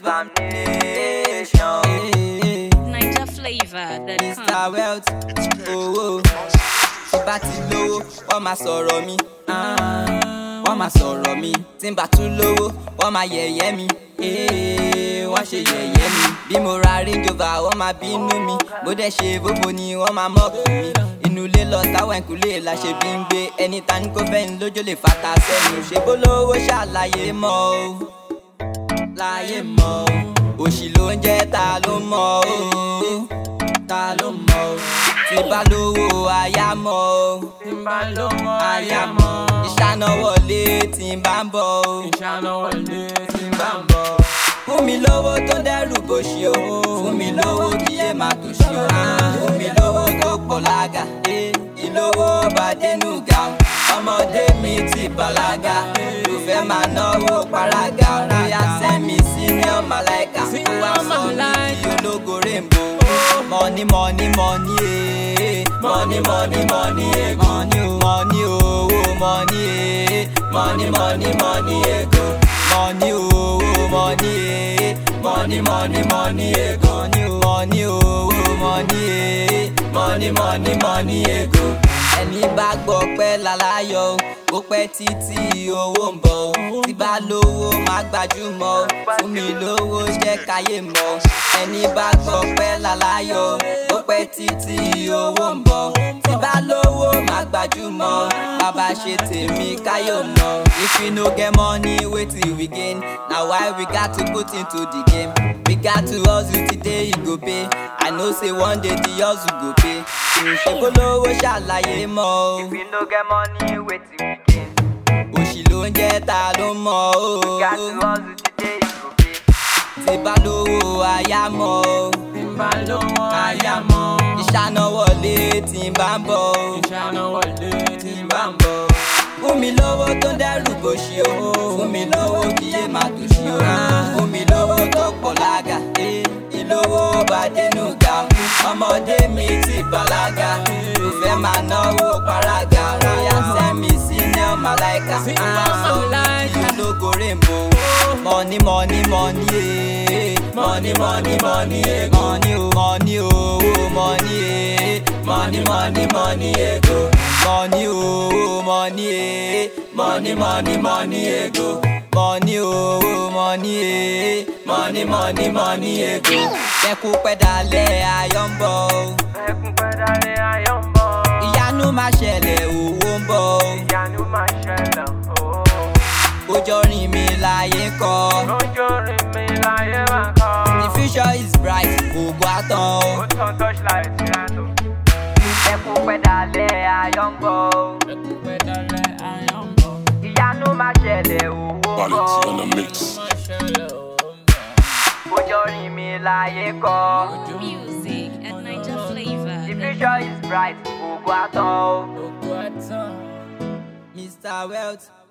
examination. Niger flavor. The Mr. Wealth, owó. Tí bá ti lówó, wọ́n máa sọ̀rọ̀ mi. Ah, Wọ́n máa sọ̀rọ̀ mi. Tí n bá tún lówó, wọ́n máa yẹ̀yẹ́ mi. Eh, Wọ́n ṣe yẹ̀yẹ́ mi. Bí mo ra Range Rover, wọ́n máa bínú mi. Bó dẹ̀ ṣe fófo ni wọ́n máa mọ́ọ̀kù mi. Inú ilé lọ táwọn ìkúlé la ṣe bí ń gbé. Ẹni ta ni kò fẹ́yìn lójó lè fata sẹ́nu. Ṣé bó lówó ṣàlàyé mọ́ o? láyé mọ́ o òṣì ló ń jẹ́ ta ló mọ̀ o ta ló mọ̀ o tí bá lówó aya mọ̀ o tí n bá lówó aya mọ̀ ìṣáná wọlé tí n bá ń bọ̀ o ìṣáná wọlé tí n bá ń bọ̀. fún mi lówó tó dẹ́rù bó ṣe o fún mi lówó kí yé má tó ṣe o fún mi lówó tó pọ̀ lága ìlówó bá dénú ga o ọmọdé mi ti bàlágà ló fẹ́ máa náwó paraga bóyá sẹ́mi senior malaika wá sọ mi di ológo rainbow money money money eh money money money eh money o money owó money eh money money money ego money owó money eh money money money ego money owó money eh money money money ego ẹni bá gbọ́ pẹ́ láláyọ̀ ó pẹ́ títí owó ń bọ̀ tí bá lówó má gbajúmọ̀ fún mi lówó jẹ́ káyé mọ̀ ẹni bá gbọ́ pẹ́ láláyọ̀ ó pẹ́ títí owó ń bọ̀ tí bá lówó má gbajúmọ̀ bàbá ṣe tèmi káyọ̀ mọ̀ if you no get money wetin we gain na why we gat to put into the game we gat to hustle today e go pay i know say one day the hustle go pay ṣe polówó ṣàlàyé mọ́ o. If you no get money, wetin we gain? òṣì ló ń jẹ́ ta ló mọ̀ o. Got to hustle today, you go pay. tí bá lówó aya mọ̀ o. tí n bá lówó aya mọ́. ìṣáná wọlé tí n bá ń bọ̀ o. ìṣáná wọlé tí n bá ń bọ̀. fún mi lówó tó dẹ́rù bó ṣe o. fún mi lówó kí yé má tó ṣe o. fún mi lówó tó pọ̀ lága. ìlówó bá dénú ga o. ọmọdé mi ti bàlágà. ló fẹ́ máa náwó paraga. bóyá sẹ́mi senior malaika. sọ mi ológo rainbow. money money money eh. money money money eh. money o money owó money eh. money money money ego. money owó money eh. money money money ego. money owó money eh. money money money ego. kẹ́kù pẹ́ dalẹ̀ ayọ̀ ń bọ̀ o. Ẹkún pẹ́ dalẹ̀ ayọ̀ ń bọ̀. ìyanu máa ṣẹlẹ̀ owó ń bọ̀ o. Ìyanu máa ṣẹlẹ̀ ooo. kójọ rìn mí láyé kọ́. Lójó rí mi láyé máa kọ́. the future is bright ògo àtàn o. Ó tán torchlight ìrìnàjò. Ẹkún pẹ́ dalẹ̀ ayọ̀ ń bọ̀. Ẹkún pẹ́ dalẹ̀ ayọ̀ ń bọ̀. Ìyanu máa ṣẹlẹ̀ owó ń bọ̀. Quality on the mix. Máa ṣẹlẹ̀ ó ń bọ̀. Kójọ rí mi láyé kọ́. music at Niger flavor. The future is bright, ògo àtàn o. Gbogbo àtàn. mr wealth